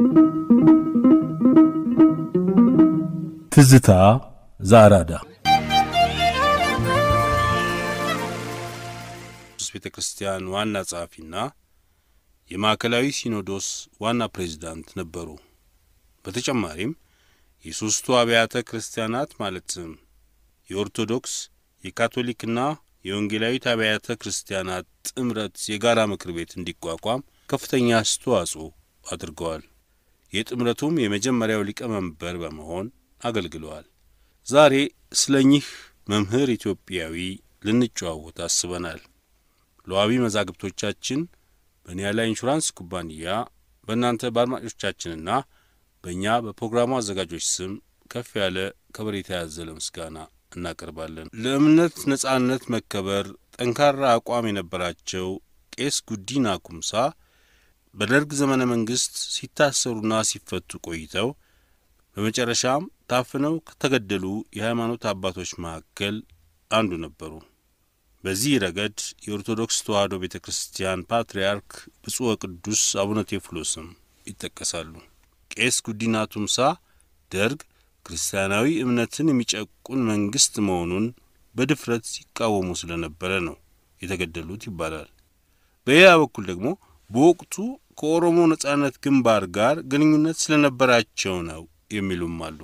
ትዝታ ዘአራዳ ቤተ ክርስቲያን ዋና ጸሐፊና የማዕከላዊ ሲኖዶስ ዋና ፕሬዚዳንት ነበሩ። በተጨማሪም የሦስቱ አብያተ ክርስቲያናት ማለትም የኦርቶዶክስ የካቶሊክና የወንጌላዊት አብያተ ክርስቲያናት ጥምረት የጋራ ምክር ቤት እንዲቋቋም ከፍተኛ አስተዋጽኦ አድርገዋል። የጥምረቱም የመጀመሪያው ሊቀመንበር በመሆን አገልግለዋል። ዛሬ ስለ እኚህ መምህር ኢትዮጵያዊ ልንጨዋወት አስበናል። ለዋቢ መዛግብቶቻችን በኒያላ ኢንሹራንስ ኩባንያ በእናንተ በአድማጮቻችንና በእኛ በፕሮግራሙ አዘጋጆች ስም ከፍ ያለ ከበሬታ ያዘለ ምስጋና እናቀርባለን። ለእምነት ነጻነት መከበር ጠንካራ አቋም የነበራቸው ቄስ ጉዲና ኩምሳ በደርግ ዘመነ መንግሥት ሲታሰሩና ሲፈቱ ቆይተው በመጨረሻም ታፍነው ከተገደሉ የሃይማኖት አባቶች መካከል አንዱ ነበሩ። በዚህ ረገድ የኦርቶዶክስ ተዋሕዶ ቤተ ክርስቲያን ፓትርያርክ ብፁዕ ወቅዱስ አቡነ ቴዎፍሎስም ይጠቀሳሉ። ቄስ ጉዲና ቱምሳ ደርግ ክርስቲያናዊ እምነትን የሚጨቁን መንግሥት መሆኑን በድፍረት ሲቃወሙ ስለነበረ ነው የተገደሉት ይባላል። በሌላ በኩል ደግሞ በወቅቱ ከኦሮሞ ነጻነት ግንባር ጋር ግንኙነት ስለነበራቸው ነው የሚሉም አሉ።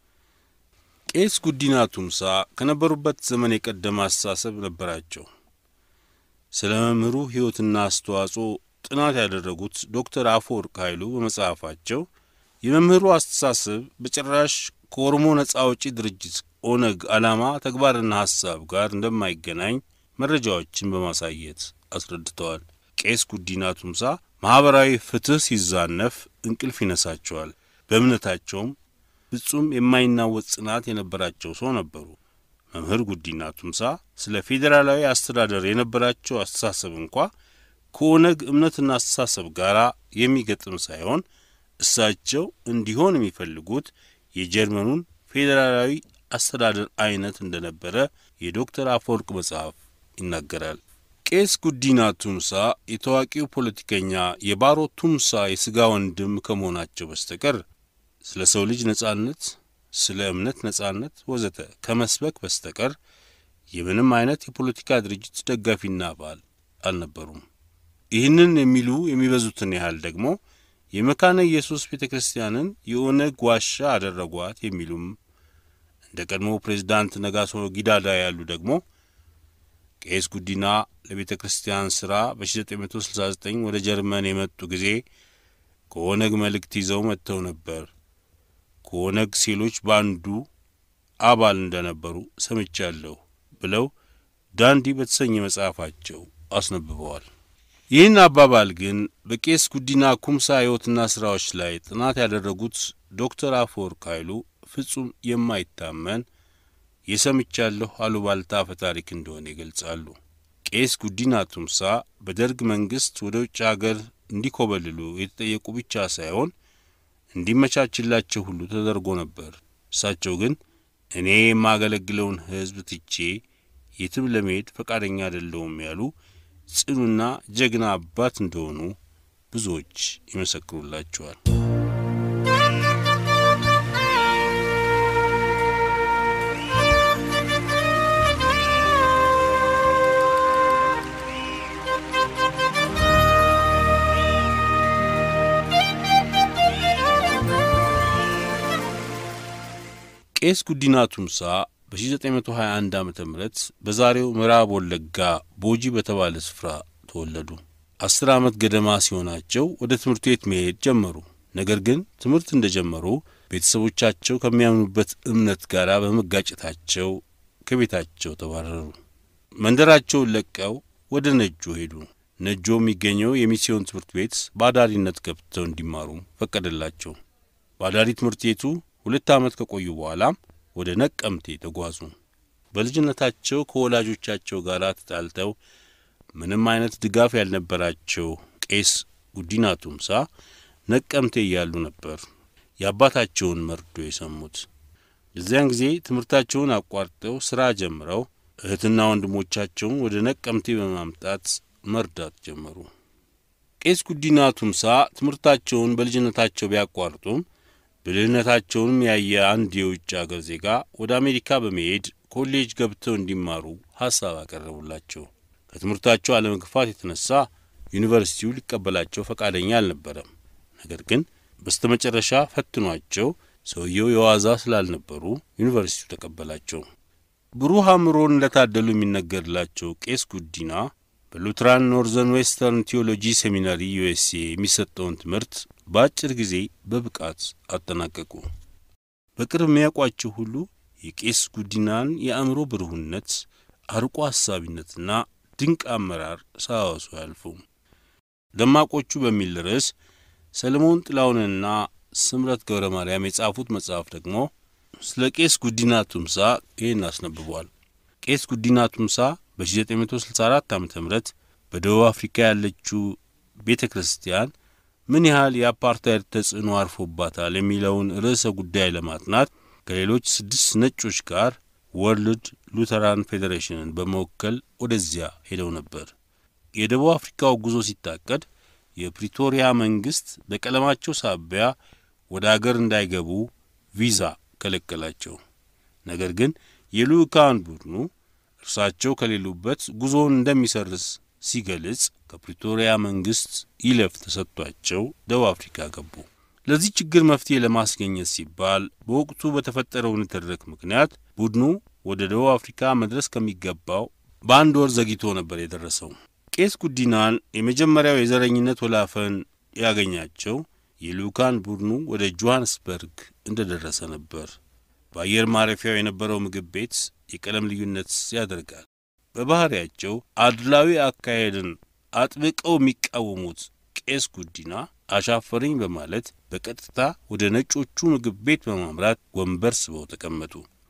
ቄስ ጉዲና ቱምሳ ከነበሩበት ዘመን የቀደመ አስተሳሰብ ነበራቸው። ስለ መምህሩ ሕይወትና አስተዋጽኦ ጥናት ያደረጉት ዶክተር አፈወርቅ ኃይሉ በመጽሐፋቸው የመምህሩ አስተሳሰብ በጭራሽ ከኦሮሞ ነጻ አውጪ ድርጅት ኦነግ ዓላማ ተግባርና ሐሳብ ጋር እንደማይገናኝ መረጃዎችን በማሳየት አስረድተዋል። ቄስ ጉዲና ቱምሳ ማኅበራዊ ፍትሕ ሲዛነፍ እንቅልፍ ይነሳቸዋል። በእምነታቸውም ፍጹም የማይናወጥ ጽናት የነበራቸው ሰው ነበሩ። መምህር ጉዲና ቱምሳ ስለ ፌዴራላዊ አስተዳደር የነበራቸው አስተሳሰብ እንኳ ከኦነግ እምነትና አስተሳሰብ ጋር የሚገጥም ሳይሆን እሳቸው እንዲሆን የሚፈልጉት የጀርመኑን ፌዴራላዊ አስተዳደር አይነት እንደነበረ የዶክተር አፈወርቅ መጽሐፍ ይናገራል። ቄስ ጉዲና ቱምሳ የታዋቂው ፖለቲከኛ የባሮ ቱምሳ የሥጋ ወንድም ከመሆናቸው በስተቀር ስለ ሰው ልጅ ነጻነት፣ ስለ እምነት ነጻነት ወዘተ ከመስበክ በስተቀር የምንም አይነት የፖለቲካ ድርጅት ደጋፊና አባል አልነበሩም። ይህንን የሚሉ የሚበዙትን ያህል ደግሞ የመካነ ኢየሱስ ቤተ ክርስቲያንን የኦነግ ዋሻ አደረጓት የሚሉም እንደ ቀድሞ ፕሬዚዳንት ነጋሶ ጊዳዳ ያሉ ደግሞ ቄስ ጉዲና ለቤተ ክርስቲያን ሥራ በ1969 ወደ ጀርመን የመጡ ጊዜ ከኦነግ መልእክት ይዘው መጥተው ነበር። ከኦነግ ሴሎች በአንዱ አባል እንደነበሩ ሰምቻለሁ ብለው ዳንዲ በተሰኘ መጽሐፋቸው አስነብበዋል። ይህን አባባል ግን በቄስ ጉዲና ኩምሳ ሕይወትና ሥራዎች ላይ ጥናት ያደረጉት ዶክተር አፈወርቅ ኃይሉ ፍጹም የማይታመን የሰምቻለሁ አሉባልታ አፈ ታሪክ እንደሆነ ይገልጻሉ። ቄስ ጉዲና ቱምሳ በደርግ መንግሥት ወደ ውጭ አገር እንዲኮበልሉ የተጠየቁ ብቻ ሳይሆን እንዲመቻችላቸው ሁሉ ተደርጎ ነበር። እሳቸው ግን እኔ የማገለግለውን ሕዝብ ትቼ የትም ለመሄድ ፈቃደኛ አይደለሁም ያሉ ጽኑና ጀግና አባት እንደሆኑ ብዙዎች ይመሰክሩላቸዋል። ቄስ ጉዲና ቱምሳ በ1921 ዓ ም በዛሬው ምዕራብ ወለጋ ቦጂ በተባለ ስፍራ ተወለዱ። አስር ዓመት ገደማ ሲሆናቸው ወደ ትምህርት ቤት መሄድ ጀመሩ። ነገር ግን ትምህርት እንደ ጀመሩ ቤተሰቦቻቸው ከሚያምኑበት እምነት ጋር በመጋጨታቸው ከቤታቸው ተባረሩ። መንደራቸውን ለቀው ወደ ነጆ ሄዱ። ነጆ የሚገኘው የሚስዮን ትምህርት ቤት በአዳሪነት ገብተው እንዲማሩ ፈቀደላቸው። በአዳሪ ትምህርት ቤቱ ሁለት ዓመት ከቆዩ በኋላም ወደ ነቀምቴ ተጓዙ። በልጅነታቸው ከወላጆቻቸው ጋር ተጣልተው ምንም አይነት ድጋፍ ያልነበራቸው ቄስ ጉዲና ቱምሳ ነቀምቴ እያሉ ነበር የአባታቸውን መርዶ የሰሙት። የዚያን ጊዜ ትምህርታቸውን አቋርጠው ሥራ ጀምረው እህትና ወንድሞቻቸውን ወደ ነቀምቴ በማምጣት መርዳት ጀመሩ። ቄስ ጉዲና ቱምሳ ትምህርታቸውን በልጅነታቸው ቢያቋርጡም ብልህነታቸውንም ያየ አንድ የውጭ አገር ዜጋ ወደ አሜሪካ በመሄድ ኮሌጅ ገብተው እንዲማሩ ሐሳብ አቀረቡላቸው። ከትምህርታቸው አለመግፋት የተነሳ ዩኒቨርሲቲው ሊቀበላቸው ፈቃደኛ አልነበረም። ነገር ግን በስተመጨረሻ ፈትኗቸው ሰውየው የዋዛ ስላልነበሩ ዩኒቨርሲቲው ተቀበላቸው። ብሩህ አእምሮን እንደታደሉ የሚነገርላቸው ቄስ ጉዲና በሉትራን ኖርዘርን ዌስተርን ቴዎሎጂ ሴሚናሪ ዩኤስኤ የሚሰጠውን ትምህርት በአጭር ጊዜ በብቃት አጠናቀቁ። በቅርብ የሚያውቋቸው ሁሉ የቄስ ጉዲናን የአእምሮ ብሩህነት፣ አርቆ ሐሳቢነትና ድንቅ አመራር ሳያወሱ አያልፉም። ደማቆቹ በሚል ርዕስ ሰለሞን ጥላሁንና ስምረት ገብረ ማርያም የጻፉት መጽሐፍ ደግሞ ስለ ቄስ ጉዲና ቱምሳ ይህን አስነብቧል። ቄስ ጉዲና ቱምሳ በ1964 ዓ ም በደቡብ አፍሪካ ያለችው ቤተ ክርስቲያን ምን ያህል የአፓርታይድ ተጽዕኖ አርፎባታል የሚለውን ርዕሰ ጉዳይ ለማጥናት ከሌሎች ስድስት ነጮች ጋር ወርልድ ሉተራን ፌዴሬሽንን በመወከል ወደዚያ ሄደው ነበር። የደቡብ አፍሪካው ጉዞ ሲታቀድ የፕሪቶሪያ መንግሥት በቀለማቸው ሳቢያ ወደ አገር እንዳይገቡ ቪዛ ከለከላቸው። ነገር ግን የልዑካን ቡድኑ እርሳቸው ከሌሉበት ጉዞውን እንደሚሰርዝ ሲገልጽ ከፕሪቶሪያ መንግሥት ይለፍ ተሰጥቷቸው ደቡብ አፍሪካ ገቡ። ለዚህ ችግር መፍትሄ ለማስገኘት ሲባል በወቅቱ በተፈጠረው ንትርክ ምክንያት ቡድኑ ወደ ደቡብ አፍሪካ መድረስ ከሚገባው በአንድ ወር ዘግይቶ ነበር የደረሰው። ቄስ ጉዲናን የመጀመሪያው የዘረኝነት ወላፈን ያገኛቸው የልዑካን ቡድኑ ወደ ጆሐንስበርግ እንደ ደረሰ ነበር። በአየር ማረፊያው የነበረው ምግብ ቤት የቀለም ልዩነት ያደርጋል። በባሕርያቸው አድላዊ አካሄድን አጥብቀው የሚቃወሙት ቄስ ጉዲና አሻፈረኝ በማለት በቀጥታ ወደ ነጮቹ ምግብ ቤት በማምራት ወንበር ስበው ተቀመጡ።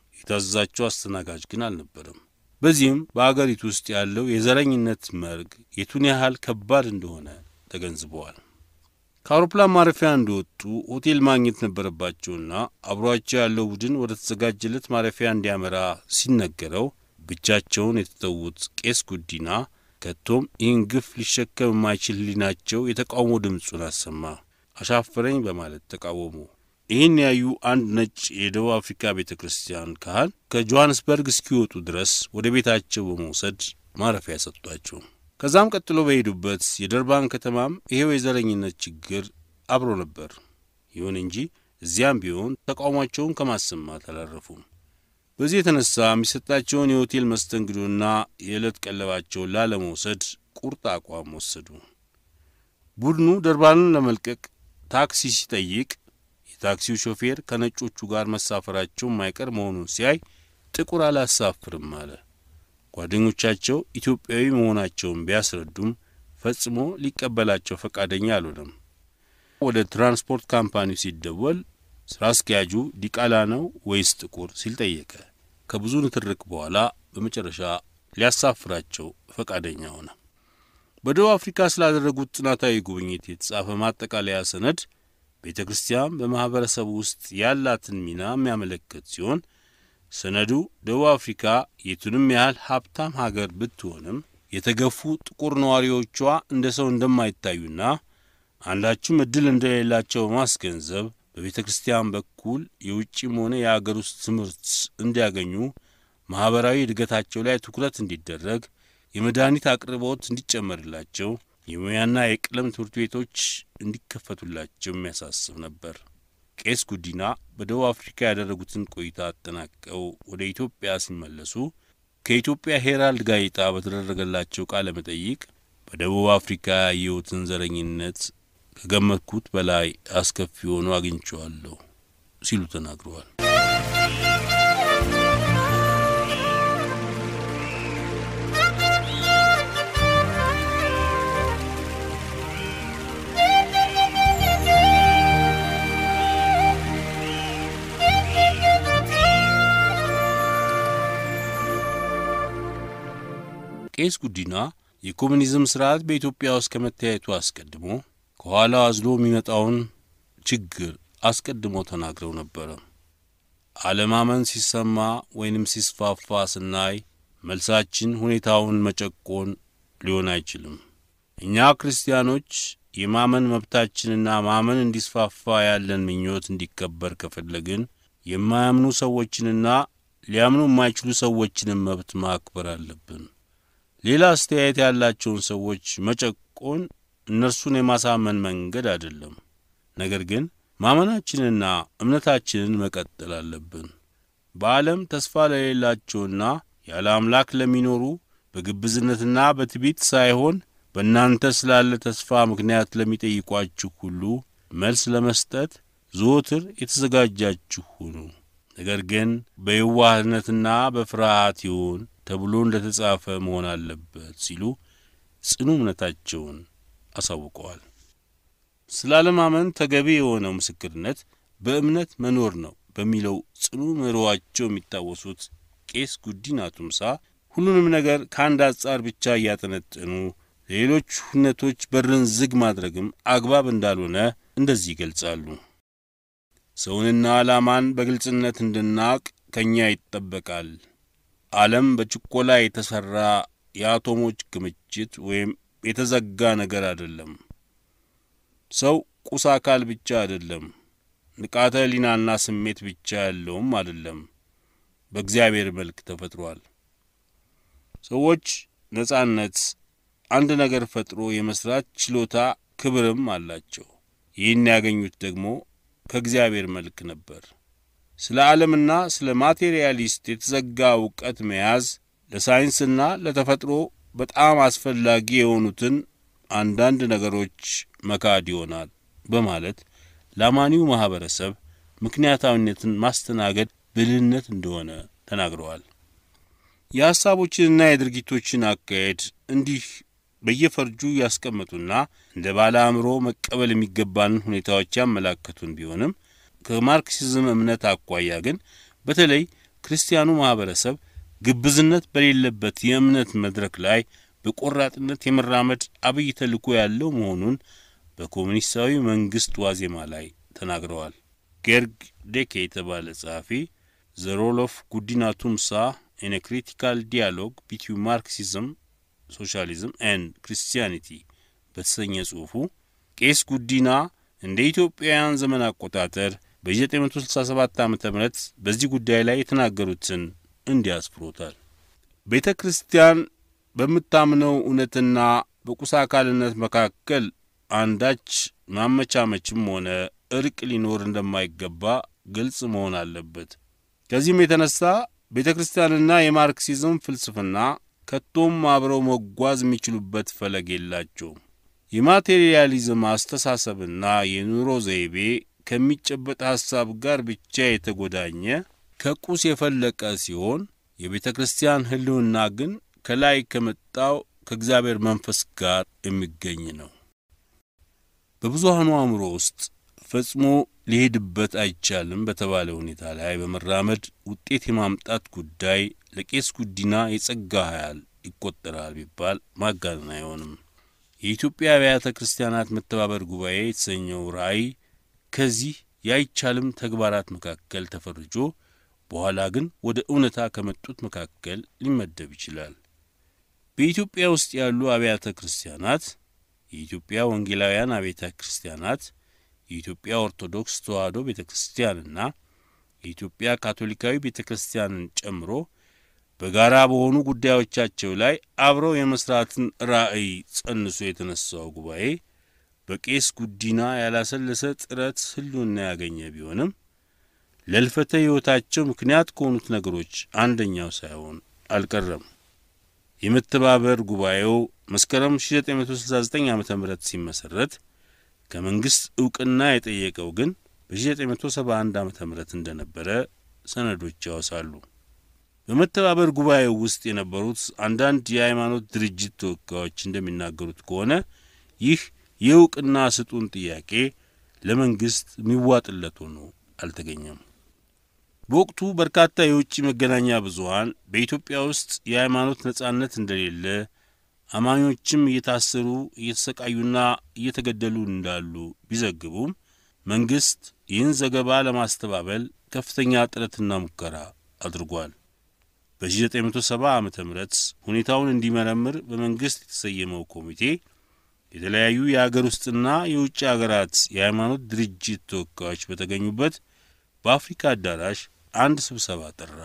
የታዘዛቸው አስተናጋጅ ግን አልነበረም። በዚህም በአገሪቱ ውስጥ ያለው የዘረኝነት መርግ የቱን ያህል ከባድ እንደሆነ ተገንዝበዋል። ከአውሮፕላን ማረፊያ እንደወጡ ሆቴል ማግኘት ነበረባቸውና አብሯቸው ያለው ቡድን ወደ ተዘጋጀለት ማረፊያ እንዲያመራ ሲነገረው ብቻቸውን የተተዉት ቄስ ጉዲና ከቶም ይህን ግፍ ሊሸከም የማይችል ሕሊናቸው የተቃውሞ ድምፁን አሰማ። አሻፈረኝ በማለት ተቃወሙ። ይህን ያዩ አንድ ነጭ የደቡብ አፍሪካ ቤተ ክርስቲያን ካህን ከጆሐንስበርግ እስኪወጡ ድረስ ወደ ቤታቸው በመውሰድ ማረፊያ ሰጧቸው። ከዛም ቀጥሎ በሄዱበት የደርባን ከተማም ይሄው የዘረኝነት ችግር አብሮ ነበር። ይሁን እንጂ እዚያም ቢሆን ተቃውሟቸውን ከማሰማት አላረፉም። በዚህ የተነሳ የሚሰጣቸውን የሆቴል መስተንግዶና የዕለት ቀለባቸውን ላለመውሰድ ቁርጥ አቋም ወሰዱ። ቡድኑ ደርባንን ለመልቀቅ ታክሲ ሲጠይቅ የታክሲው ሾፌር ከነጮቹ ጋር መሳፈራቸው የማይቀር መሆኑን ሲያይ ጥቁር አላሳፍርም አለ። ጓደኞቻቸው ኢትዮጵያዊ መሆናቸውን ቢያስረዱም ፈጽሞ ሊቀበላቸው ፈቃደኛ አልሆነም። ወደ ትራንስፖርት ካምፓኒው ሲደወል ስራ አስኪያጁ ዲቃላ ነው ወይስ ጥቁር ሲል ጠየቀ። ከብዙ ንትርክ በኋላ በመጨረሻ ሊያሳፍራቸው ፈቃደኛ ሆነ። በደቡብ አፍሪካ ስላደረጉት ጥናታዊ ጉብኝት የተጻፈ ማጠቃለያ ሰነድ ቤተ ክርስቲያን በማኅበረሰቡ ውስጥ ያላትን ሚና የሚያመለክት ሲሆን ሰነዱ ደቡብ አፍሪካ የቱንም ያህል ሀብታም ሀገር ብትሆንም የተገፉ ጥቁር ነዋሪዎቿ እንደ ሰው እንደማይታዩና አንዳችም ዕድል እንደሌላቸው በማስገንዘብ በቤተ ክርስቲያን በኩል የውጭም ሆነ የአገር ውስጥ ትምህርት እንዲያገኙ ማኅበራዊ እድገታቸው ላይ ትኩረት እንዲደረግ የመድኃኒት አቅርቦት እንዲጨመርላቸው የሙያና የቀለም ትምህርት ቤቶች እንዲከፈቱላቸው የሚያሳስብ ነበር። ቄስ ጉዲና በደቡብ አፍሪካ ያደረጉትን ቆይታ አጠናቀው ወደ ኢትዮጵያ ሲመለሱ ከኢትዮጵያ ሄራልድ ጋዜጣ በተደረገላቸው ቃለ መጠይቅ በደቡብ አፍሪካ ያየሁትን ዘረኝነት ከገመትኩት በላይ አስከፊ ሆኖ አግኝቼዋለሁ ሲሉ ተናግረዋል። ቄስ ጉዲና የኮሚኒዝም ስርዓት በኢትዮጵያ ውስጥ ከመታየቱ አስቀድሞ ከኋላው አዝሎ የሚመጣውን ችግር አስቀድሞ ተናግረው ነበረ። አለማመን ሲሰማ ወይንም ሲስፋፋ ስናይ መልሳችን ሁኔታውን መጨቆን ሊሆን አይችልም። እኛ ክርስቲያኖች የማመን መብታችንና ማመን እንዲስፋፋ ያለን ምኞት እንዲከበር ከፈለግን የማያምኑ ሰዎችንና ሊያምኑ የማይችሉ ሰዎችንም መብት ማክበር አለብን። ሌላ አስተያየት ያላቸውን ሰዎች መጨቆን እነርሱን የማሳመን መንገድ አይደለም። ነገር ግን ማመናችንና እምነታችንን መቀጠል አለብን። በዓለም ተስፋ ለሌላቸውና ያለ አምላክ ለሚኖሩ በግብዝነትና በትዕቢት ሳይሆን በእናንተ ስላለ ተስፋ ምክንያት ለሚጠይቋችሁ ሁሉ መልስ ለመስጠት ዘወትር የተዘጋጃችሁ ሁኑ። ነገር ግን በየዋህነትና በፍርሃት ይሁን ተብሎ እንደ ተጻፈ መሆን አለበት ሲሉ ጽኑ እምነታቸውን አሳውቀዋል። ስለ አለማመን ተገቢ የሆነው ምስክርነት በእምነት መኖር ነው በሚለው ጽኑ ምሮዋቸው የሚታወሱት ቄስ ጉዲና ቱምሳ ሁሉንም ነገር ከአንድ አንጻር ብቻ እያጠነጠኑ ለሌሎች ሁነቶች በርን ዝግ ማድረግም አግባብ እንዳልሆነ እንደዚህ ይገልጻሉ። ሰውንና ዓላማን በግልጽነት እንድናቅ ከእኛ ይጠበቃል። ዓለም በችኮላ የተሠራ የአቶሞች ክምችት ወይም የተዘጋ ነገር አይደለም። ሰው ቁስ አካል ብቻ አይደለም። ንቃተ ሕሊናና ስሜት ብቻ ያለውም አይደለም። በእግዚአብሔር መልክ ተፈጥሯል። ሰዎች ነጻነት፣ አንድ ነገር ፈጥሮ የመስራት ችሎታ፣ ክብርም አላቸው። ይህን ያገኙት ደግሞ ከእግዚአብሔር መልክ ነበር። ስለ ዓለምና ስለ ማቴሪያሊስት የተዘጋ እውቀት መያዝ ለሳይንስና ለተፈጥሮ በጣም አስፈላጊ የሆኑትን አንዳንድ ነገሮች መካድ ይሆናል በማለት ለአማኒው ማኅበረሰብ ምክንያታዊነትን ማስተናገድ ብልህነት እንደሆነ ተናግረዋል። የሐሳቦችንና የድርጊቶችን አካሄድ እንዲህ በየፈርጁ ያስቀመጡና እንደ ባለ አእምሮ መቀበል የሚገባንን ሁኔታዎች ያመላከቱን ቢሆንም ከማርክሲዝም እምነት አኳያ ግን በተለይ ክርስቲያኑ ማኅበረሰብ ግብዝነት በሌለበት የእምነት መድረክ ላይ በቆራጥነት የመራመድ አብይ ተልእኮ ያለው መሆኑን በኮሙኒስታዊ መንግሥት ዋዜማ ላይ ተናግረዋል። ጌርግ ዴኬ የተባለ ጸሐፊ ዘ ሮል ኦፍ ጉዲና ቱምሳ ኢን ክሪቲካል ዲያሎግ ቢትዊን ማርክሲዝም ሶሻሊዝም ኤንድ ክርስቲያኒቲ በተሰኘ ጽሑፉ ቄስ ጉዲና እንደ ኢትዮጵያውያን ዘመን አቆጣጠር በ1967 ዓ ም በዚህ ጉዳይ ላይ የተናገሩትን እንዲህ አስፍሮታል። ቤተ ክርስቲያን በምታምነው እውነትና በቁሳ አካልነት መካከል አንዳች ማመቻመችም ሆነ እርቅ ሊኖር እንደማይገባ ግልጽ መሆን አለበት። ከዚህም የተነሳ ቤተ ክርስቲያንና የማርክሲዝም ፍልስፍና ከቶም አብረው መጓዝ የሚችሉበት ፈለግ የላቸውም። የማቴሪያሊዝም አስተሳሰብና የኑሮ ዘይቤ ከሚጨበጥ ሐሳብ ጋር ብቻ የተጎዳኘ ከቁስ የፈለቀ ሲሆን የቤተ ክርስቲያን ሕልውና ግን ከላይ ከመጣው ከእግዚአብሔር መንፈስ ጋር የሚገኝ ነው። በብዙሃኑ አእምሮ ውስጥ ፈጽሞ ሊሄድበት አይቻልም በተባለ ሁኔታ ላይ በመራመድ ውጤት የማምጣት ጉዳይ ለቄስ ጉዲና የጸጋ ኃያል ይቆጠራል ቢባል ማጋነን አይሆንም። የኢትዮጵያ አብያተ ክርስቲያናት መተባበር ጉባኤ የተሰኘው ራእይ ከዚህ የአይቻልም ተግባራት መካከል ተፈርጆ በኋላ ግን ወደ እውነታ ከመጡት መካከል ሊመደብ ይችላል። በኢትዮጵያ ውስጥ ያሉ አብያተ ክርስቲያናት የኢትዮጵያ ወንጌላውያን አብያተ ክርስቲያናት፣ የኢትዮጵያ ኦርቶዶክስ ተዋሕዶ ቤተ ክርስቲያንና የኢትዮጵያ ካቶሊካዊ ቤተ ክርስቲያንን ጨምሮ በጋራ በሆኑ ጉዳዮቻቸው ላይ አብረው የመስራትን ራዕይ ጸንሶ የተነሳው ጉባኤ በቄስ ጉዲና ያላሰለሰ ጥረት ሕልውና ያገኘ ቢሆንም ለልፈተ ሕይወታቸው ምክንያት ከሆኑት ነገሮች አንደኛው ሳይሆን አልቀረም። የመተባበር ጉባኤው መስከረም 1969 ዓ ም ሲመሠረት ከመንግሥት ዕውቅና የጠየቀው ግን በ1971 ዓ ም እንደነበረ ሰነዶች ያወሳሉ። በመተባበር ጉባኤው ውስጥ የነበሩት አንዳንድ የሃይማኖት ድርጅት ተወካዮች እንደሚናገሩት ከሆነ ይህ የዕውቅና ስጡን ጥያቄ ለመንግሥት የሚዋጥለት ሆኖ አልተገኘም። በወቅቱ በርካታ የውጭ መገናኛ ብዙኃን በኢትዮጵያ ውስጥ የሃይማኖት ነጻነት እንደሌለ፣ አማኞችም እየታሰሩ እየተሰቃዩና እየተገደሉ እንዳሉ ቢዘግቡም መንግሥት ይህን ዘገባ ለማስተባበል ከፍተኛ ጥረትና ሙከራ አድርጓል። በ1970 ዓ ም ሁኔታውን እንዲመረምር በመንግሥት የተሰየመው ኮሚቴ የተለያዩ የአገር ውስጥና የውጭ አገራት የሃይማኖት ድርጅት ተወካዮች በተገኙበት በአፍሪካ አዳራሽ አንድ ስብሰባ ጠራ።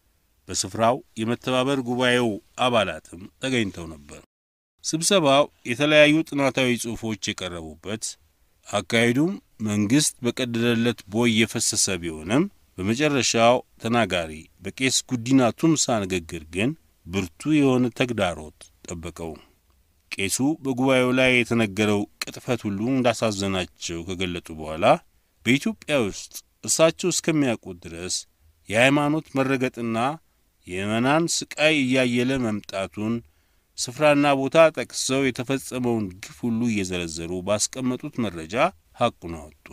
በስፍራው የመተባበር ጉባኤው አባላትም ተገኝተው ነበር። ስብሰባው የተለያዩ ጥናታዊ ጽሑፎች የቀረቡበት፣ አካሄዱም መንግሥት በቀደደለት ቦይ የፈሰሰ ቢሆንም በመጨረሻው ተናጋሪ በቄስ ጉዲና ቱምሳ ንግግር ግን ብርቱ የሆነ ተግዳሮት ጠበቀው። ቄሱ በጉባኤው ላይ የተነገረው ቅጥፈት ሁሉ እንዳሳዘናቸው ከገለጡ በኋላ በኢትዮጵያ ውስጥ እሳቸው እስከሚያውቁት ድረስ የሃይማኖት መረገጥና የምዕመናን ስቃይ እያየለ መምጣቱን ስፍራና ቦታ ጠቅሰው የተፈጸመውን ግፍ ሁሉ እየዘረዘሩ ባስቀመጡት መረጃ ሐቁን አወጡ።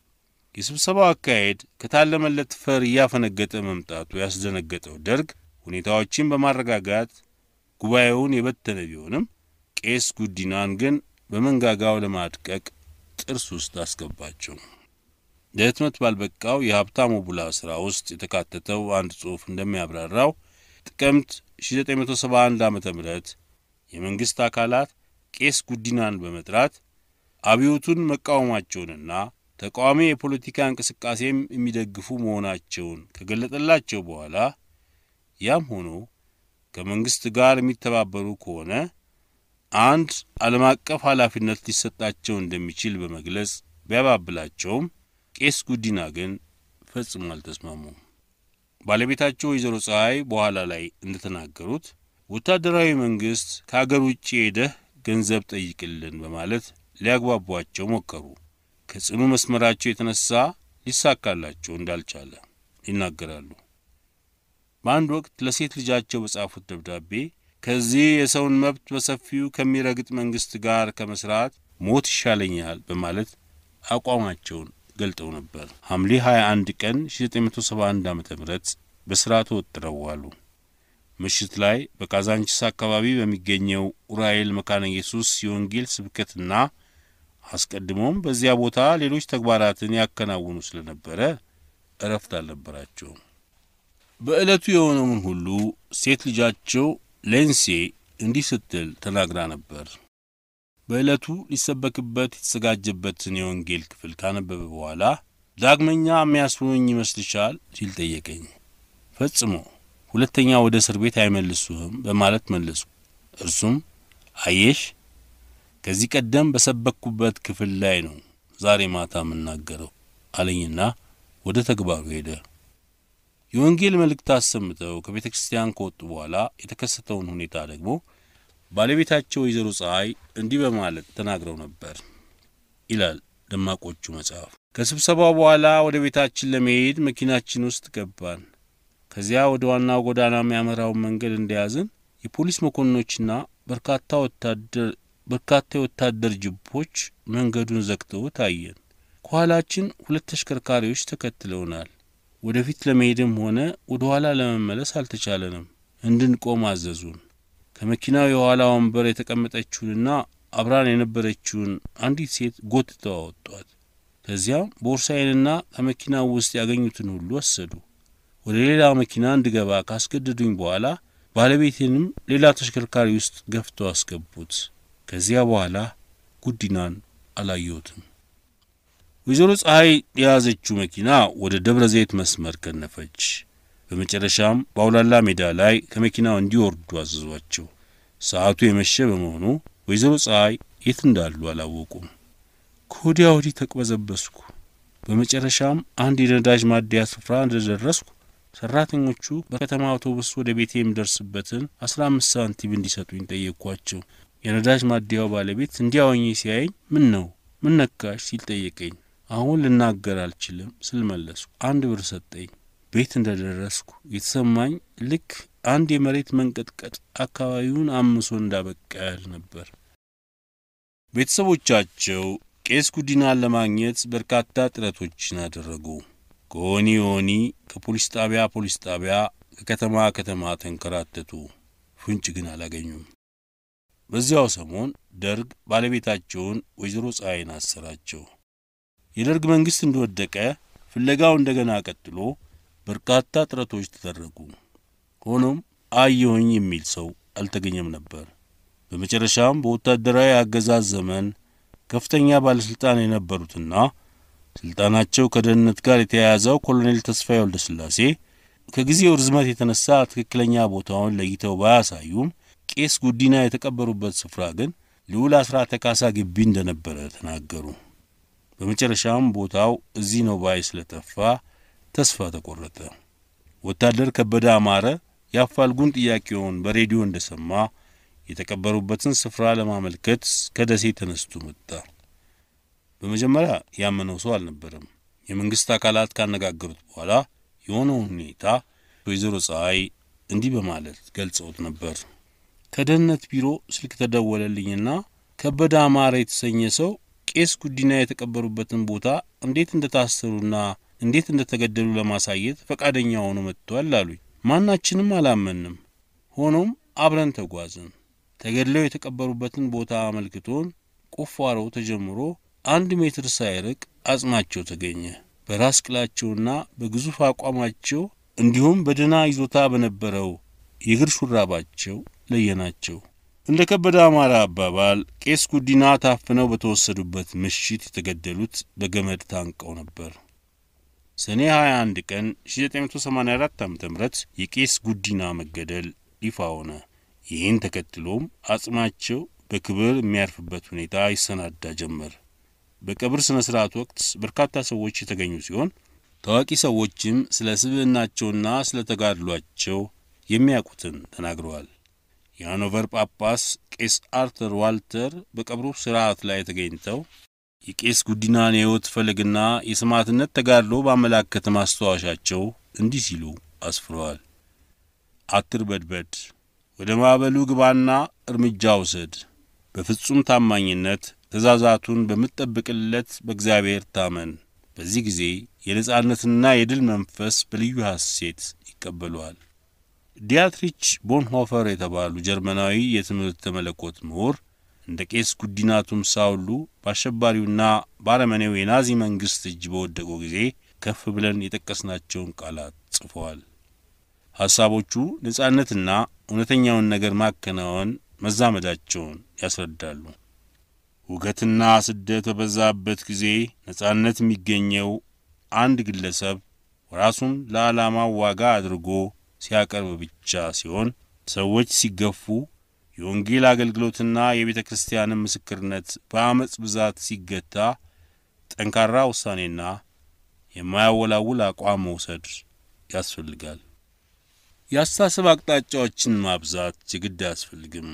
የስብሰባው አካሄድ ከታለመለት ፈር እያፈነገጠ መምጣቱ ያስደነገጠው ደርግ ሁኔታዎችን በማረጋጋት ጉባኤውን የበተነ ቢሆንም ቄስ ጉዲናን ግን በመንጋጋው ለማድቀቅ ጥርስ ውስጥ አስገባቸው። ለህትመት ባልበቃው የሀብታሙ ቡላ ሥራ ውስጥ የተካተተው አንድ ጽሑፍ እንደሚያብራራው ጥቅምት 1971 ዓ ም የመንግሥት አካላት ቄስ ጉዲናን በመጥራት አብዮቱን መቃወማቸውንና ተቃዋሚ የፖለቲካ እንቅስቃሴም የሚደግፉ መሆናቸውን ከገለጠላቸው በኋላ ያም ሆኖ ከመንግሥት ጋር የሚተባበሩ ከሆነ አንድ ዓለም አቀፍ ኃላፊነት ሊሰጣቸው እንደሚችል በመግለጽ ቢያባብላቸውም ቄስ ጉዲና ግን ፈጽሞ አልተስማሙም። ባለቤታቸው ወይዘሮ ፀሐይ በኋላ ላይ እንደተናገሩት ወታደራዊ መንግሥት ከአገር ውጭ ሄደህ ገንዘብ ጠይቅልን በማለት ሊያግባቧቸው ሞከሩ። ከጽኑ መስመራቸው የተነሳ ሊሳካላቸው እንዳልቻለ ይናገራሉ። በአንድ ወቅት ለሴት ልጃቸው በጻፉት ደብዳቤ ከዚህ የሰውን መብት በሰፊው ከሚረግጥ መንግሥት ጋር ከመስራት ሞት ይሻለኛል በማለት አቋማቸውን ገልጠው ነበር። ሐምሌ 21 ቀን 1971 ዓ ም በሥራ ተወጥረው ዋሉ። ምሽት ላይ በካዛንቺስ አካባቢ በሚገኘው ኡራኤል መካነ ኢየሱስ የወንጌል ስብከትና አስቀድሞም በዚያ ቦታ ሌሎች ተግባራትን ያከናውኑ ስለነበረ እረፍት አልነበራቸውም። በዕለቱ የሆነውን ሁሉ ሴት ልጃቸው ሌንሴ እንዲህ ስትል ተናግራ ነበር። በዕለቱ ሊሰበክበት የተዘጋጀበትን የወንጌል ክፍል ካነበበ በኋላ ዳግመኛ የሚያስሩኝ ይመስልሻል ሲል ጠየቀኝ። ፈጽሞ ሁለተኛ ወደ እስር ቤት አይመልሱህም በማለት መለሱ። እርሱም አየሽ ከዚህ ቀደም በሰበክኩበት ክፍል ላይ ነው ዛሬ ማታ የምናገረው አለኝና ወደ ተግባሩ ሄደ። የወንጌል መልእክት አሰምተው ከቤተ ክርስቲያን ከወጡ በኋላ የተከሰተውን ሁኔታ ደግሞ ባለቤታቸው ወይዘሮ ፀሐይ እንዲህ በማለት ተናግረው ነበር ይላል ደማቆቹ መጽሐፍ። ከስብሰባው በኋላ ወደ ቤታችን ለመሄድ መኪናችን ውስጥ ገባን። ከዚያ ወደ ዋናው ጎዳና የሚያመራውን መንገድ እንደያዝን የፖሊስ መኮንኖችና በርካታ ወታደር በርካታ የወታደር ጅቦች መንገዱን ዘግተው ታየን። ከኋላችን ሁለት ተሽከርካሪዎች ተከትለውናል። ወደፊት ለመሄድም ሆነ ወደ ኋላ ለመመለስ አልተቻለንም። እንድንቆም አዘዙን። ከመኪናው የኋላ ወንበር የተቀመጠችውንና አብራን የነበረችውን አንዲት ሴት ጎትተው አወጧት። ከዚያም ቦርሳዬንና ከመኪናው ውስጥ ያገኙትን ሁሉ ወሰዱ። ወደ ሌላ መኪና እንድገባ ካስገደዱኝ በኋላ ባለቤቴንም ሌላ ተሽከርካሪ ውስጥ ገፍተው አስገቡት። ከዚያ በኋላ ጉዲናን አላየሁትም። ወይዘሮ ፀሐይ የያዘችው መኪና ወደ ደብረ ዘይት መስመር ከነፈች። በመጨረሻም በአውላላ ሜዳ ላይ ከመኪናው እንዲወርዱ አዘዟቸው። ሰዓቱ የመሸ በመሆኑ ወይዘሮ ፀሐይ የት እንዳሉ አላወቁም። ከወዲያ ወዲህ ተቅበዘበስኩ። በመጨረሻም አንድ የነዳጅ ማደያ ስፍራ እንደደረስኩ ሰራተኞቹ በከተማ አውቶቡስ ወደ ቤቴ የሚደርስበትን አስራ አምስት ሳንቲም እንዲሰጡኝ ጠየቅኳቸው። የነዳጅ ማደያው ባለቤት እንዲያወኝ ሲያየኝ ምን ነው ምን ነካሽ ሲል ጠየቀኝ። አሁን ልናገር አልችልም ስል መለስኩ። አንድ ብር ሰጠኝ። ቤት እንደ ደረስኩ የተሰማኝ ልክ አንድ የመሬት መንቀጥቀጥ አካባቢውን አምሶ እንዳበቃ ያህል ነበር። ቤተሰቦቻቸው ቄስ ጉዲናን ለማግኘት በርካታ ጥረቶችን አደረጉ። ከሆኒ ሆኒ፣ ከፖሊስ ጣቢያ ፖሊስ ጣቢያ፣ ከከተማ ከተማ ተንከራተቱ። ፍንጭ ግን አላገኙም። በዚያው ሰሞን ደርግ ባለቤታቸውን ወይዘሮ ፀሐይን አሰራቸው። የደርግ መንግሥት እንደወደቀ ፍለጋው እንደገና ቀጥሎ በርካታ ጥረቶች ተደረጉ። ሆኖም አየሁኝ የሚል ሰው አልተገኘም ነበር። በመጨረሻም በወታደራዊ አገዛዝ ዘመን ከፍተኛ ባለሥልጣን የነበሩትና ሥልጣናቸው ከደህንነት ጋር የተያያዘው ኮሎኔል ተስፋዬ ወልደ ሥላሴ ከጊዜው ርዝመት የተነሳ ትክክለኛ ቦታውን ለይተው ባያሳዩም ቄስ ጉዲና የተቀበሩበት ስፍራ ግን ልዑል አስራተ ካሳ ግቢ እንደነበረ ተናገሩ። በመጨረሻም ቦታው እዚህ ነው ባይ ስለጠፋ ተስፋ ተቆረጠ። ወታደር ከበደ አማረ የአፋልጉን ጥያቄውን በሬዲዮ እንደሰማ የተቀበሩበትን ስፍራ ለማመልከት ከደሴ ተነስቶ መጣ። በመጀመሪያ ያመነው ሰው አልነበረም። የመንግሥት አካላት ካነጋገሩት በኋላ የሆነውን ሁኔታ ወይዘሮ ፀሐይ እንዲህ በማለት ገልጸውት ነበር። ከደህንነት ቢሮ ስልክ ተደወለልኝና ከበደ አማረ የተሰኘ ሰው ቄስ ጉዲና የተቀበሩበትን ቦታ እንዴት እንደታሰሩና እንዴት እንደተገደሉ ለማሳየት ፈቃደኛ ሆኖ መጥቷል አሉኝ። ማናችንም አላመንም። ሆኖም አብረን ተጓዝን። ተገድለው የተቀበሩበትን ቦታ አመልክቶን ቁፋሮ ተጀምሮ አንድ ሜትር ሳይርቅ አጽማቸው ተገኘ። በራስ ቅላቸውና በግዙፍ አቋማቸው እንዲሁም በደህና ይዞታ በነበረው የእግር ሹራባቸው ለየናቸው። እንደ ከበደ አማራ አባባል ቄስ ጉዲና ታፍነው በተወሰዱበት ምሽት የተገደሉት በገመድ ታንቀው ነበር። ሰኔ 21 ቀን 1984 ዓ ም የቄስ ጉዲና መገደል ይፋ ሆነ። ይህን ተከትሎም አጽማቸው በክብር የሚያርፍበት ሁኔታ ይሰናዳ ጀመር። በቀብር ሥነ ሥርዓት ወቅት በርካታ ሰዎች የተገኙ ሲሆን ታዋቂ ሰዎችም ስለ ስብዕናቸውና ስለ ተጋድሏቸው የሚያውቁትን ተናግረዋል። የሃኖቨር ጳጳስ ቄስ አርተር ዋልተር በቀብሩ ሥርዓት ላይ ተገኝተው የቄስ ጉዲናን የሕይወት ፈለግና የሰማዕትነት ተጋድሎ ባመላከተ ማስታወሻቸው እንዲህ ሲሉ አስፍረዋል። አትርበድበድ፣ ወደ ማዕበሉ ግባና እርምጃ ውሰድ። በፍጹም ታማኝነት ትእዛዛቱን በምትጠብቅለት በእግዚአብሔር ታመን። በዚህ ጊዜ የነጻነትና የድል መንፈስ በልዩ ሐሴት ይቀበለዋል። ዲያትሪች ቦንሆፈር የተባሉ ጀርመናዊ የትምህርተ መለኮት ምሁር እንደ ቄስ ጉዲና ቱምሳ ሁሉ በአሸባሪውና በአረመኔው የናዚ መንግሥት እጅ በወደቁ ጊዜ ከፍ ብለን የጠቀስናቸውን ቃላት ጽፈዋል። ሐሳቦቹ ነጻነትና እውነተኛውን ነገር ማከናወን መዛመዳቸውን ያስረዳሉ። ውገትና ስደት በበዛበት ጊዜ ነጻነት የሚገኘው አንድ ግለሰብ ራሱን ለዓላማው ዋጋ አድርጎ ሲያቀርብ ብቻ ሲሆን ሰዎች ሲገፉ የወንጌል አገልግሎትና የቤተ ክርስቲያንን ምስክርነት በአመፅ ብዛት ሲገታ ጠንካራ ውሳኔና የማያወላውል አቋም መውሰድ ያስፈልጋል። የአስተሳሰብ አቅጣጫዎችን ማብዛት የግድ አያስፈልግም።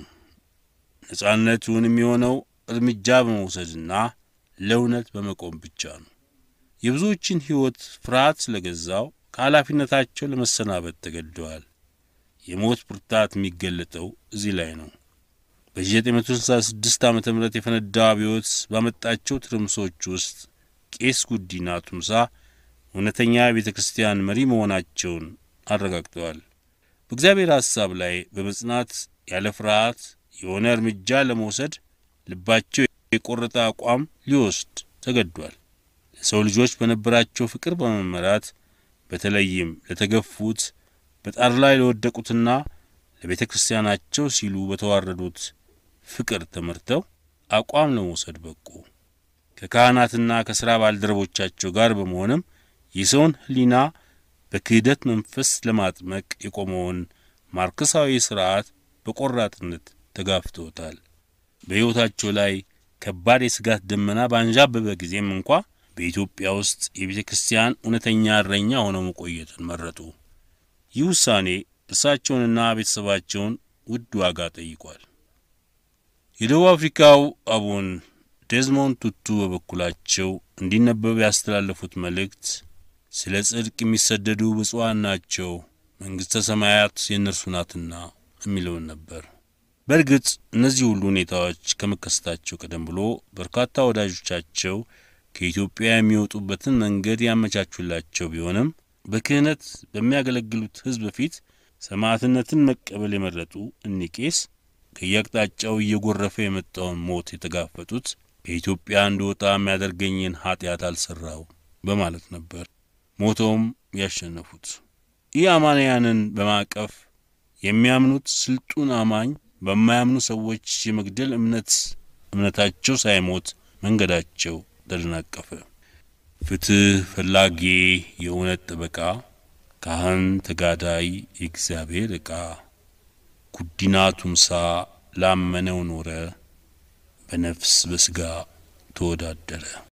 ነጻነቱን የሚሆነው እርምጃ በመውሰድና ለእውነት በመቆም ብቻ ነው። የብዙዎችን ሕይወት ፍርሃት ስለገዛው ከኃላፊነታቸው ለመሰናበት ተገድደዋል። የሞት ብርታት የሚገለጠው እዚህ ላይ ነው። በ1966 ዓ ም የፈነዳው አብዮት ባመጣቸው ትርምሶች ውስጥ ቄስ ጉዲና ቱምሳ እውነተኛ የቤተ ክርስቲያን መሪ መሆናቸውን አረጋግጠዋል። በእግዚአብሔር ሐሳብ ላይ በመጽናት ያለ ፍርሃት የሆነ እርምጃ ለመውሰድ ልባቸው የቆረጠ አቋም ሊወስድ ተገዷል። ለሰው ልጆች በነበራቸው ፍቅር በመመራት በተለይም ለተገፉት በጣር ላይ ለወደቁትና ለቤተ ክርስቲያናቸው ሲሉ በተዋረዱት ፍቅር ተመርተው አቋም ለመውሰድ በቁ። ከካህናትና ከሥራ ባልደረቦቻቸው ጋር በመሆንም የሰውን ሕሊና በክህደት መንፈስ ለማጥመቅ የቆመውን ማርክሳዊ ሥርዓት በቆራጥነት ተጋፍተውታል። በሕይወታቸው ላይ ከባድ የስጋት ደመና ባንዣበበ ጊዜም እንኳ በኢትዮጵያ ውስጥ የቤተ ክርስቲያን እውነተኛ እረኛ ሆነው መቆየትን መረጡ። ይህ ውሳኔ እርሳቸውንና ቤተሰባቸውን ውድ ዋጋ ጠይቋል። የደቡብ አፍሪካው አቡን ዴዝሞንድ ቱቱ በበኩላቸው እንዲነበብ ያስተላለፉት መልእክት ስለ ጽድቅ የሚሰደዱ ብፁዓን ናቸው፣ መንግሥተ ሰማያት የእነርሱ ናትና የሚለውን ነበር። በእርግጥ እነዚህ ሁሉ ሁኔታዎች ከመከሰታቸው ቀደም ብሎ በርካታ ወዳጆቻቸው ከኢትዮጵያ የሚወጡበትን መንገድ ያመቻቹላቸው ቢሆንም በክህነት በሚያገለግሉት ሕዝብ ፊት ሰማዕትነትን መቀበል የመረጡ እኒህ ቄስ ከየአቅጣጫው እየጎረፈ የመጣውን ሞት የተጋፈጡት ከኢትዮጵያ እንድወጣ የሚያደርገኝን ኀጢአት አልሠራው በማለት ነበር። ሞተውም ያሸነፉት። ይህ አማንያንን በማቀፍ የሚያምኑት ስልጡን አማኝ በማያምኑ ሰዎች የመግደል እምነት እምነታቸው ሳይሞት መንገዳቸው ተደናቀፈ። ፍትህ ፈላጊ የእውነት ጠበቃ፣ ካህን ተጋዳይ የእግዚአብሔር ዕቃ፣ ጉዲና ቱምሳ ላመነው ኖረ፣ በነፍስ በሥጋ ተወዳደረ።